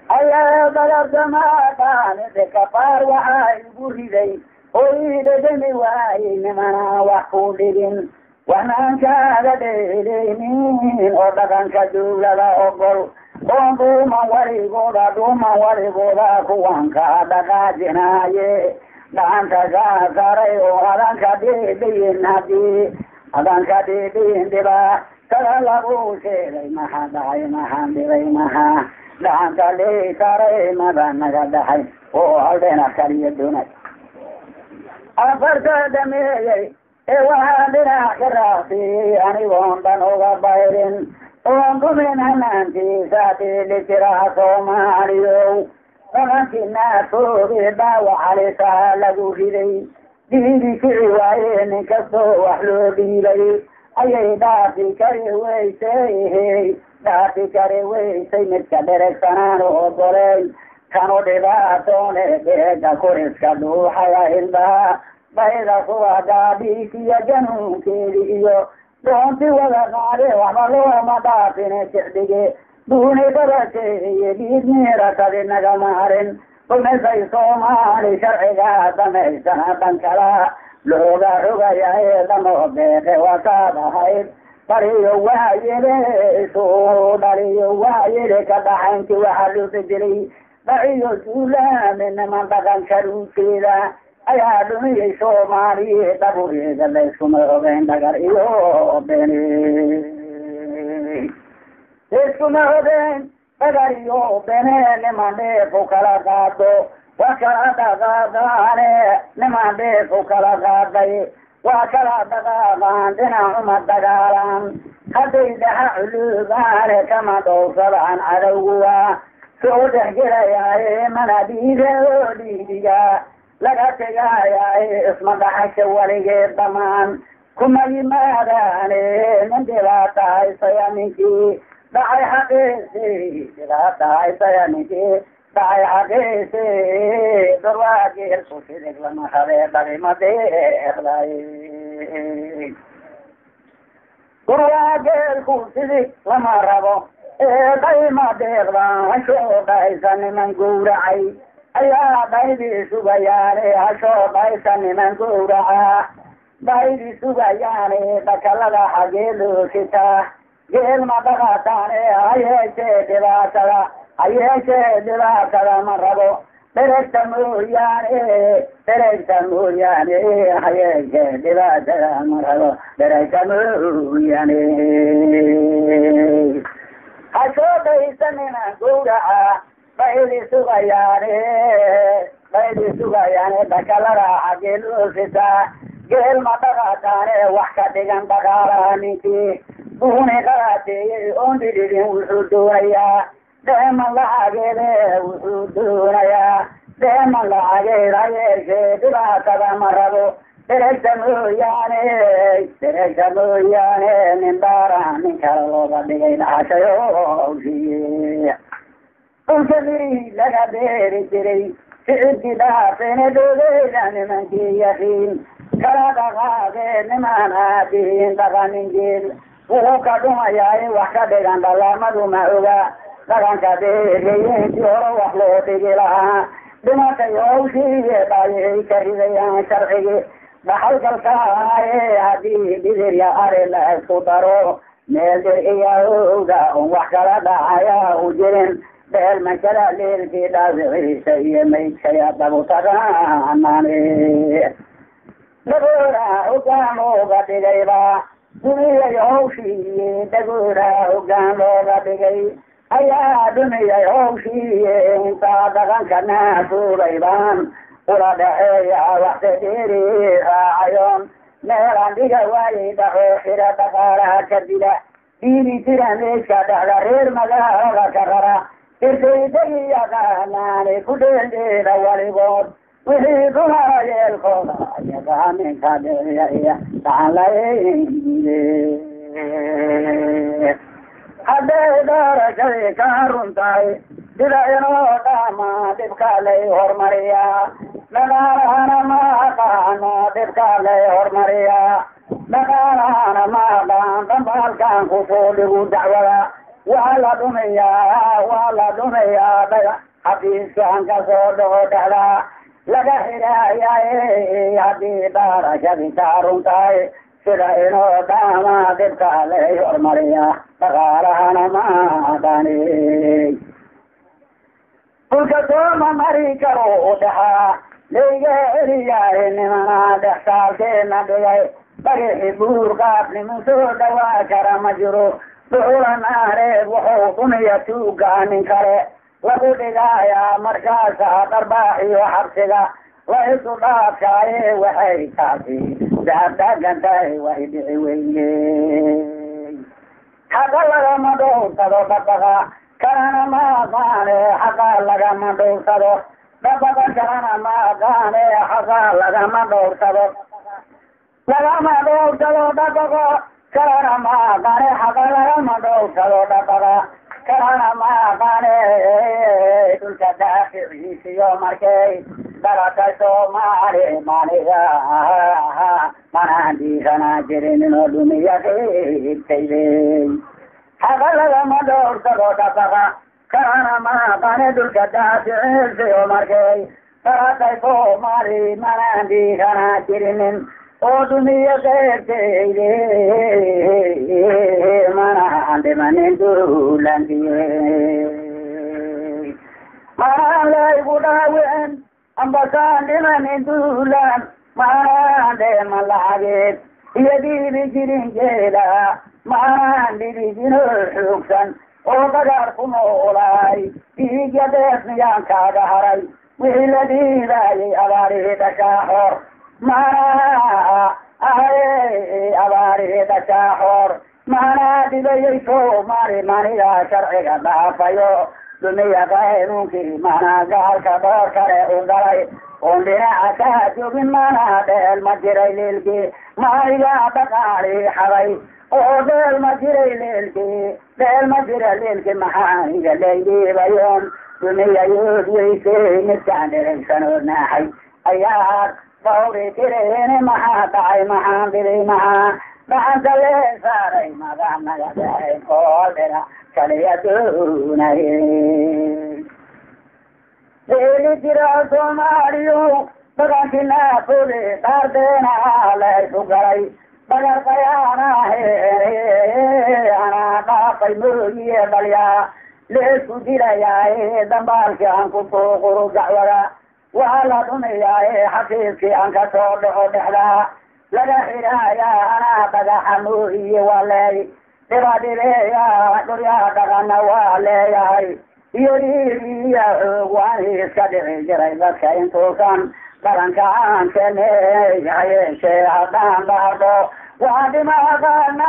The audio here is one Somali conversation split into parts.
ayaa dalabdamaadhaanide kabaar waxaa igu riday oo ii dhedhami waayey nimanaa wax ku dhigin waxnaan kaaga dheeleynin oo dhaqanka dawlada ogol oon dhuuman warigooda dhuuman warigooda kuwan kaa dhaqaajinaaye dhacanta kaa saray oo adanka dhedhayin hadii adanka dhedhayin dhiba kada lagu sheegay maxaa dhacay maxaan dhibay maxaa dhacanta lii saray mada naga dhaxay oo haldheena kaliya doonay afarta dhameeyey ee waxaa dhinac ka raaqsiyey anigoon dhan uga bayrin oon dhumin hanaantiisa dhiili jira soomaaliyow dhaqankii naafooge dhaawac halisaa lagu riday dhiili kici waaye nin kastoo wax loo dhiibay ayay dhaafi kari weysay dhaafi kari weysay midka dheregsanaan ogoley kanu dhibaatoone dheega kuriska dhuuxaya ilbaha bayda subaga dhiigiyo januunkeedi iyo doonti wada qaade waxba looma dhaafine sicdige duuni barakeeye dhiig miirakadi nagama harin rumisay soomaali sharciga damaysana dhan kala looga rogayae dhamoo beeqe wataad ahayd dhaliyo waayele isu dhaliyo waayele ka dhaxaynti waxa luuta dilay dhaciyo duulaame niman dhaqanka ruujeeda ayaa dhumiyey soomaaliye dhabureeda layskuma ogeyn dhagar iyo beni layskuma ogeyn dhagar iyo bene niman dheefu kala qaado waa kala dhaqaaqaane niman dheefu kala qaaday waa kala dhaqaaqaan dhinacuma dagaalan hadday dhaxa culuubaane kama dhowsadaan cadowguwa soo dhexgelayaaye mana dhiiga oo dhiidiga laga tegaayaye isma dhaxasha weligeed dhamaan kuma yimaadaane nin dhibaata haysaya ninkii dhacay xaqiisi dhibaata haysaya ninkii dhacay xaqiisi durwaageelku sidig lama rabee dhabima deeqday durwaageelku sidig lama rabo ee dhayma deeqdan hashoo dhaysa niman gowracay ayaa dhaydii sugayaane hashoo dhaysa niman gowraca dhaydii sugayaane dhakalada xagee loo sitaa geel ma dhaqataane hayeeshee dhibaatada hayeeshee dhibaatada ma rabo dheregta mooyaane dheregta mooyaane hayeeshee dhibaatada ma rabo dheregta mooyaane hashoo dhaysa niman gowraca baydi sugayaane baydi sugayaane dhakalada xagee loo sitaa geel ma dhaqataane wax ka dhigan dhaqaalaha ninkii duuni qarateeyey oon dhidhidin wuxuu doonayaa dheeman lacageede wuxuu doonayaa dheeman lacageed hayeeshee dhibaatada ma rabo dheregta mooyaane dheregta mooyaane nin dhaara nin kale looga dhigay dhacashayo dhulka miri laga beeri jiray sicibkii dhaafeene dhogeeda nimankii yaqiin kala dhaqaaqee nimaan aadihiin dhaqaningeel wuxuu ka dhumayaaye wax ka dhigan dhalaamadu ma oga dhaqanka beeriyeenkii hore wax loo dhigi lahaa dhimatay hawshii dhayay ka ridayaan sharcigi dhaxalgalkaaye haddii dhibirya ari la isku daro meel dhir iyo owda un wax kala dhacaya u jirin beel mankada leelkii dhaawiciisa iyo maydkaya dabutagaanane dhagoora hogaan looga dhigayba dumiyay hawshii dhagoora hogaan looga dhigay ayaa dhumiyay hawshii intaa dhaqanka naafuugaybaan ula dhaxeeya waxta dheeri raacayoon meelaan dhiga waayay dhaxo xira dhaqaalaha ka dila dhiiri jira meesha dhexda reer magaalada ka rara irkaydagi yaqaanaane ku dheeldheeda waligood wixii dumara yeelkooda yaqaaninka dheeya dhacanlaye hadday doorashaday ka run tahay sida inoo dhama dhibka lay hormariyaa dhaqaalahana ma aqaano dhibka lay hormariyaa dhaqaalahana ma aqaan dambaalkan kusoo dhigu dacwada waa la dhumayaa waa la dhumayaa dhaga xafiiskan kasoo dhaco dhexdaa laga xidhaayaye haddii dhaarashadi taarun tahay sida inoo dhaama dibka lay hormariya dhaqaalahana maadani dhulka sooma mari karo u dhaxaa layga eliyahay nimana dhex saalkeena dhigay dhagixi buur qaab niman soo dhawaa kara ma jiro duxula naareed wuxuu dhumiya tuuga nin kale lagu dhigaayaa markaasa dharbaaxiyo xabsiga la isu dhaafkaaye waxay taasi daabdaagan tahay way dhici weyne xaqa lagama dhowrsado dhabaqa kalana ma aqaane xaqa lagama dhowrsado dhabaqa kalana ma aqaane xaqa lagama dhowrsado lagama dhowrsado dhabaqa kalana ma aqaane xaqa lagama dhowrsado dhabaqa kalana ma aqaane dhulka daaficiisiyo markay dhalatay soomaali maniga manaan dhiisanaa jirin inoo dhumiya qiibtaydey xaqa lagama dhowrsado dhabaqa kalana ma aqaane dhulka daaficiisiyo markay dhalatay soomaali manaan dhiisanaa jirinin oo dhumiya qeybtayde manaan dhimanin duulandiye manaan laygu dhaawicin ambasaan dhimanin duulan manaan dheema lacageed iyo dhiibi jirin jeeda manaan dhibigino xoogsan oo dagaar ku noolaay dhiigya deef miyaan kaaga haray wixii la dhiibaayay abaarihii dhashaa xor manaa ahaye abaarihii dhashaa xor manaa dhibayay soomaali manigaa sharciga dhaafayo dumiya qaynuunkii manaa gaalka dhoor kale u galay oon dhinaca kaa joogin manaa dheel ma jiray leelkii manigaa dhaqaali xaday oo dheel ma jiray leelkii dheel ma jira leelkii maxaaniga laydhiibayoon dumiya yood weysey midkaan dhiraysanoo naaxay ayaa dhawri tireene maxaa dhacay maxaan dhibay maxaa dhacanta lee saaray magaa naga dhahay oo dhina kaliya doonaye deeli jira soomaaliyo dhaqankii naafode dhaardeena laysu galay dhagarqayaanahe anaa dhaafay mooyiye dhalyaa leesku dilayaaye dambaalkii aan ku tuuquru dacwada waa la dhumiyaaye xafiiskii aan kasoo dhaco dhexdaa laga xidhaayaa anaa dhagaxa mooyiye waa leey dhibadhibeeya dhuryaa dhaqana waa leeyahay iyo dhiigiya xoog waan iska dhici jiray dadka intuusan dhalanka aan keneey hayeeshee haddaan dhaardo waa dhimaaqaana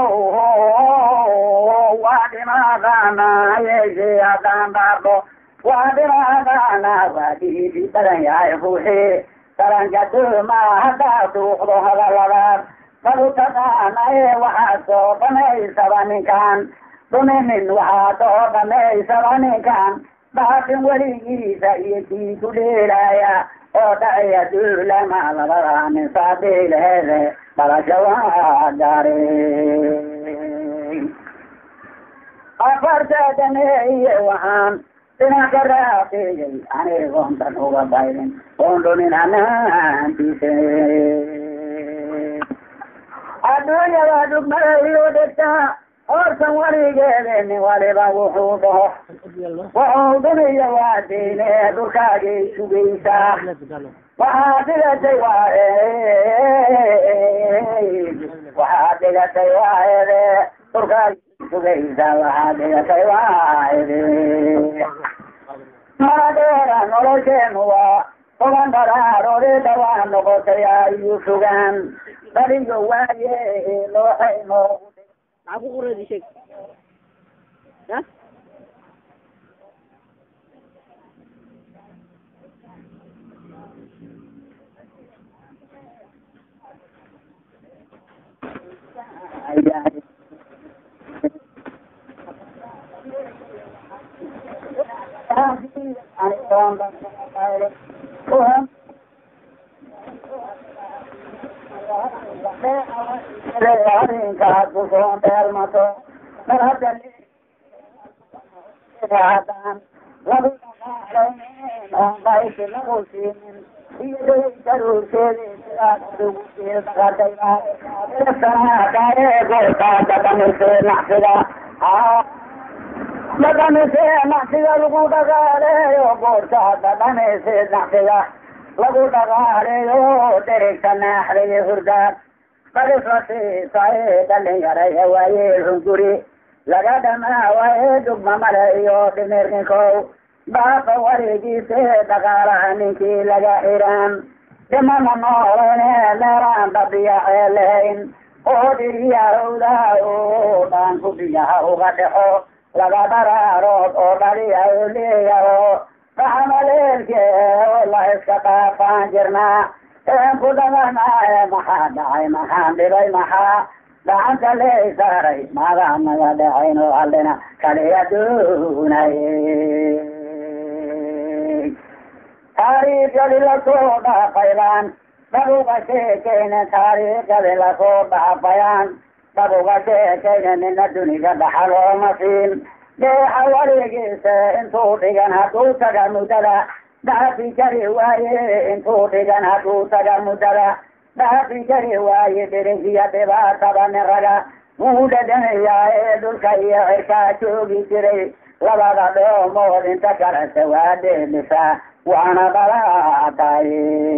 waa dhimaaqaana hayeeshee haddaan dhaardo waa dhimaaqaana waa dhiigi badan yahay ruuxii dhalanka dooma haddaa duuqdo hadaladaas magu taqaanaye waxaa soo dhamaysaba ninkan dhuminin waxaa soo dhamaysaba ninkan dhaafin weligiisa iyo kii ku dheelaya oo dhacaya duulama labada nin saabiilheede dhalasha waa gaare afartaadaneeye waxaan dhinac ka raaqeeyey anigoon dan uga baydin oon dhumin anaantiise adduunyada dhugmadayo dhegtaa hortan weligeede nin waliba wuxuu dhaho wuxuu dhuniya waa diine dhulkaagay sugaysaa waxaa dhigatay waaye waxaa dhigatay waayede dhulkaagay sugaysaa waxaa dhigatay waayede maadheera nolosheenu waa toban daraaroode dhawaa noqotay ayuu sugaan daliyo waaye looxay noogu maxaa ku qoradi sheeg ya arrinkaas kusoon dheelmato mar hadda haddaan lagu dhaqaalaynin oon baysi lagu siinin iyaday daruurkeedii sidaad adigu sii dhaqatay goortaada dhamisee nacsiga dhaqamisee nacsiga lagu dhaqaaleeyo goortaada dhamisee nacsiga lagu dhaqaaleeyo dherigta naaxday hurdaad badisla siisaye dhalinyaraya waaye hunguri laga dhamaa waaye dugma male iyo dhimirninkow baaqa wareegiise dhaqaalaha ninkii laga xiraan dhimana noolene meeraan dhabiyaxee lahayn oo dhiriyahowda oo dhaan kubiyaha uga dhexo laga daraarood oo dhaliyaho leeyaho dhaxamaleelke oo la iska dhaafaan jirnaa een ku dhaganaaye maxaa dhacay maxaan dhibay maxaa gacanta lee saaray maadaa naga dhacayn oo allina kaliya doonaye taariikhadi lasoo dhaafaylaan dhabuga sheekayne taariikhadi lasoo dhaafayaan dhabuga sheekayne nina duniga dhaxal ooma siin deexa warigiisa intuu dhigan hadduu taga muddada dhaafi jari waaye intuu dhigan hadduu taga muddada dhaafi jari waaye dhirigiya dhibaatada nin raga wuu dhadhanayaa ee dhulka iyo cirkaa joogi jiray labada dhoomood inta kalese waa dheelisaa waana dhalaatay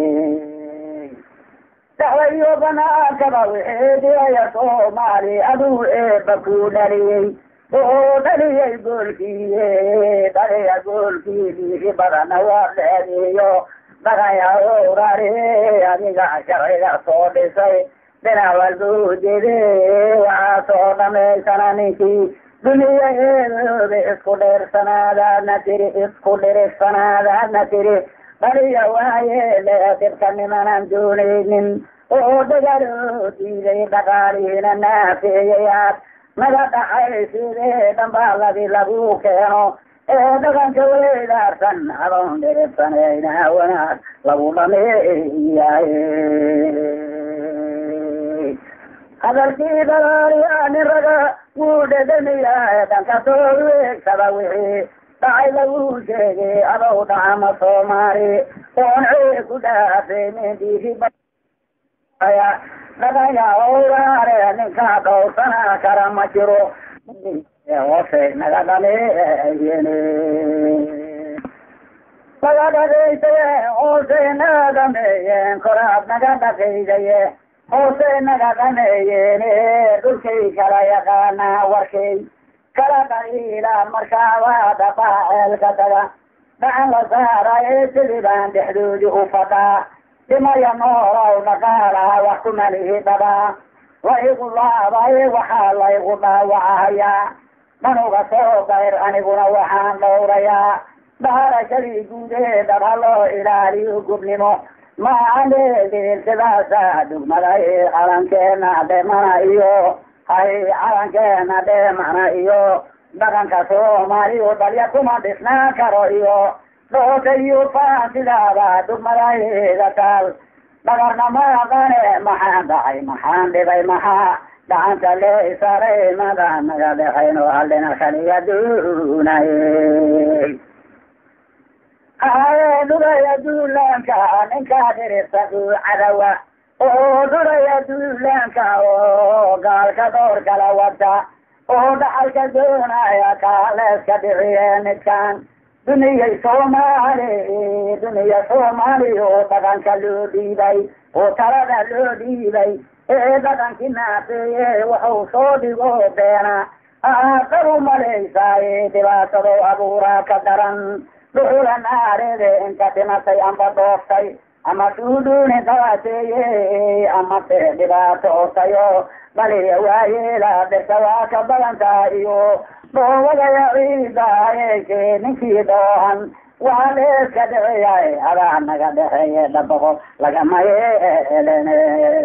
daxwayo banaakaba wixii dhiyaya soomaali aduu eeba kuu dhaliyey oo dhaliyay goolkiiye dhaliya goolkii dhiigi badana waa dheediyo dhaqaya owrari adiga sharciga soo dhisay dhinac walbuu jede waxaa soo dhamaysana ninkii duniya eedooda isku dheersanaadaadna tiri isku dhirirsanaadaadna tiri dhaliya waaye lee dhibka nimanan doonaynin oo dhagaloo diiday dhaqaalihiina naafeeyayaad naga dhacay sidee dhambaaladii lagu keeno ee dhaqanka weydaarsan adoon dhiribsanayna wanaag lagu dhameeyaye hadalkii dalaaliyaa nin raga wuu dhedhamiyaa dhanka soo weegsada wixii dhacay lagu sheegay adow dhacama soomaali oon cee ku dhaafaynin dhiigi dhaqanya owraare ninkaa dhowrsana kara ma jiro hoose naga dhameeyene naga dhagaysaye hoose naga dhameeyeen koraad naga dhaqaydaye hoose naga dhameeyeene dhulkay kala yaqaanaa warkay kala dhaliila markaabaa dhaqaa ceelka taga dhacan la saaraye sidii baan dhexdoodii u fadhaa dhimaya noolow dhaqaalaha wax ku malihi dhabaa wa igu laabay waxaa laygu dhaawacahayaa dhanuga soo qayr aniguna waxaan dhowrayaa dhaharashadii guudeedab ha loo ilaaliyo gubnimo maaandeedeen sidaasa dugmada i calankeena dhemana iyo hay calankeena dhemana iyo dhaqanka soomaaliyo dhalya kuma dhisnaan karo iyo dhoota iyo faan sidaaba dugmadaheeda taal dhagarna maaqane maxaan dhacay maxaan dhibay maxaa dhacanta lee isaray mada naga dhexayn oo allina kaliya duunaye haye dhuraya duulaanka ninkaa dhirisa duu cadawa oo dhuraya duulaanka oo gaalka door kala wada oo dhaxalka doonaya kaaleeska dhiciye midkaan duniyay soomaali duniya soomaali oo dhaqanka loo dhiibay oo talada loo dhiibay ee dhaqankii naafeeye wuxuu soo dhigo beena aaqabu malaysaaye dhibaatado abuuraa ka daran dhuxula naareede inta dhimatay amba dhooftay ama suudhuuni qabateeye ama se dhibaatootayo dhaliya waayeela dhirta waa ka badantaa iyo dhoobadaya ciidaayeeke ninkii dhoohan waa leeska dhiciyay adaa naga dhexeeye dhabaqo lagama yeelene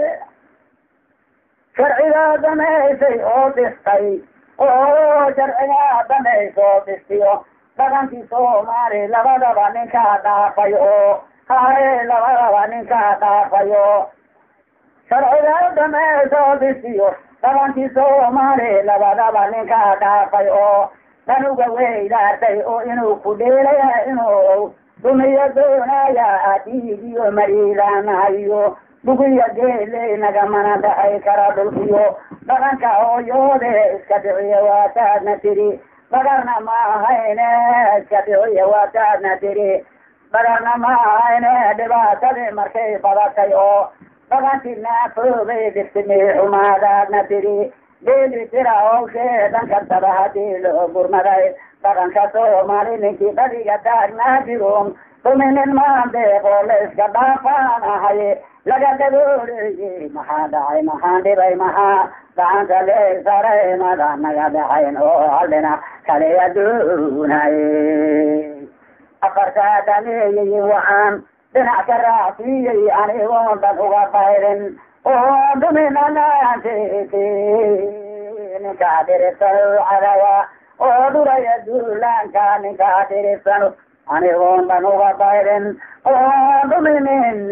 sharcigaa damaysay oo dhistay oo sharcigaa damaysa oo dhistiyo dhaqankii soomaali labadaba ninkaa dhaafay oo haye labadaba ninkaa dhaafayo sharcigaa damaysa oo dhistiyo dhaqankii soomaali labadaba ninkaa dhaafay oo danuga weydaartay oo inuu ku dheelaya inuu dumiyo doonaya dhiigiyo mariilaanahayo bugiya geeley nagamana dhaxay kara dhulkiyo dhaqanka hooyoode iska dhiciya waataadna tiri bagarna ma ahayne iska dhiciya waataadna tiri bagarna ma ahayne dhibaatadii markay badatay oo dhaqankii naafoobay dhiftimii xumaadaadna tiri geeli tira howshee dhanka daba hadii loo gurmaday dhaqanka soomaali ninkii dhadiga taagnaa jiroon duminin maandeeq oo la iska dhaafaan ahay laga dabooleeyey maxaa dhacay maxaan dhibay maxaa gacanta lee saray mada naga dhaxayn oo haldhina kale aduunay afartaa dhameeyey waxaan dhinac ka raacsiiyey anigoon dad uga bayrin oo duminanaanteeti ninkaa dhiribsano cadawa oo duraya duulaanka ninkaa dhiribsano anigoon dhan uga bayrin oo duminin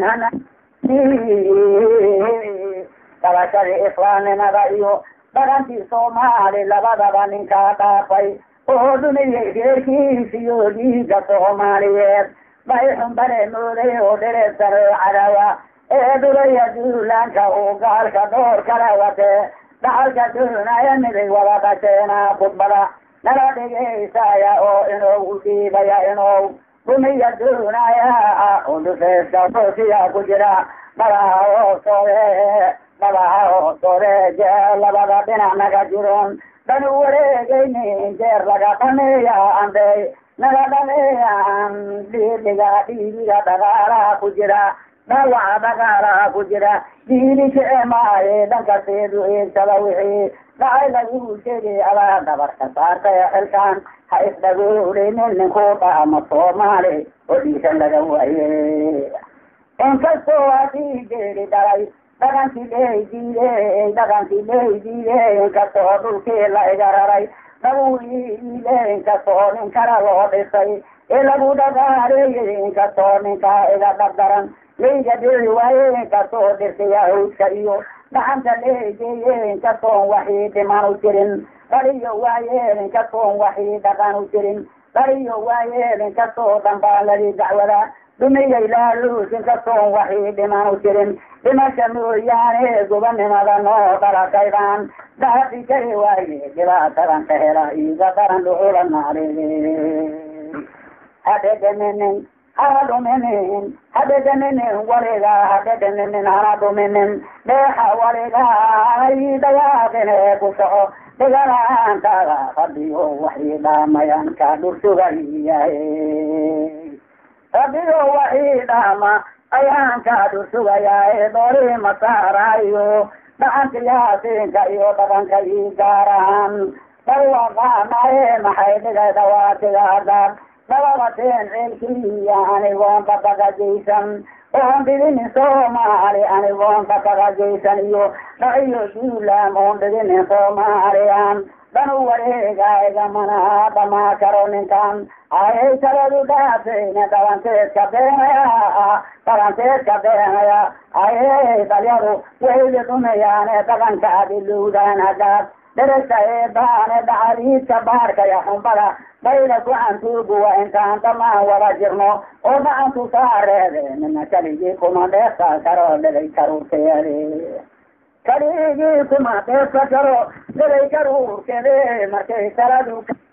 dabashadii islaamnimada iyo dhaqankii soomaali labadaba ninkaa dhaafay oo dumiyey reerkiisiyo dhiiga soomaaliyeed bayxun bare mooday oo dhiribsano cadawa ee duraya duulaanka uu gaalka dhoor kala watee dhaxalka doonaya miday wada dhasheena khudbada nala dhigaysaya oo inuu dhiibaya inuu dumiya doonaya udufeeska hoosiya ku jira dhabaha hoostoode dhabaha hoostoode jee labada dhinac naga jiron danu wareegaynin jeer laga dhameeya anday naga dhameeyaan dhiidhiga dhiibiga dhaqaalaha ku jira dhawaca dhaqaalaha ku jira diili jecemaaye dhankaseedu eegsada wixii dhacay lagu jegi adaa dhabarka saartay xilkan ha isdhagoolinin ninkuu dhaama soomaali oo dhiisan laga waaye inkastoo hadii geeli dhalay dhaqankii ley diidey dhaqankii ley diidey inkastoo dhulkii la iga raray dhabuiile inkastoo nin kala loo dhisay ee lagu dhaqaaleeyey inkastoo ninkaa iga dhagdaran layga dhici waaye inkastoo dhirtaya hawdka iyo dhacanta leegeeye inkastoon waxii dhiman u jirin dhaliyo waayeel inkastoon waxii dhaqan u jirin dhaliyo waayeel inkastoo dhambaaladii dacwada dumiyay laaluus inkastoon waxii dhiman u jirin dhimasha mooyaane gobanimada noo dhalakaydaan dhaafi kari waaye dhibaatadan ka hela iiga daran dhuxula naaree hadhedhaminin hana dhuminin hadhedhaminin waliga hadhedhaminin hana dhuminin dheexa waliga hanay dayaaqine ku soco dhigalaantaada rabbiyo waxii dhaamayan ka dhursugayahay rabbiyo waxii dhaama ayaan ka dhursugayahay doori masaarayo dhaqanka yaasiinka iyo dhaqanka ii gaaraan dawaqaanaye maxay dhigay dhawaatigaadaan dababateen ceelkiliya anigoon dabaqajaysan oon dhiginin soomaali anigoon dabaqajaysan iyo dhaciyo duulaam oon dhiginin soomaaliyan dhanu wareegayga mana dhamaa karo ninkan ayay taladu dhaafayne dhabanteedka beenaya dhabanteedka beenaya ayay dalyadu wayda dhumayaane dhaqanka adilowdaan hadaad dheragta eebaane dhacaliidka baarkaya xumbada bayda gacantuuguwa intaan dhamaan wada jirno oo gacantu saareede nina kaligii kuma dheefta karo dhegay karuurkeede kaligii kuma dheefta karo dhegay karuurkeede markay taladu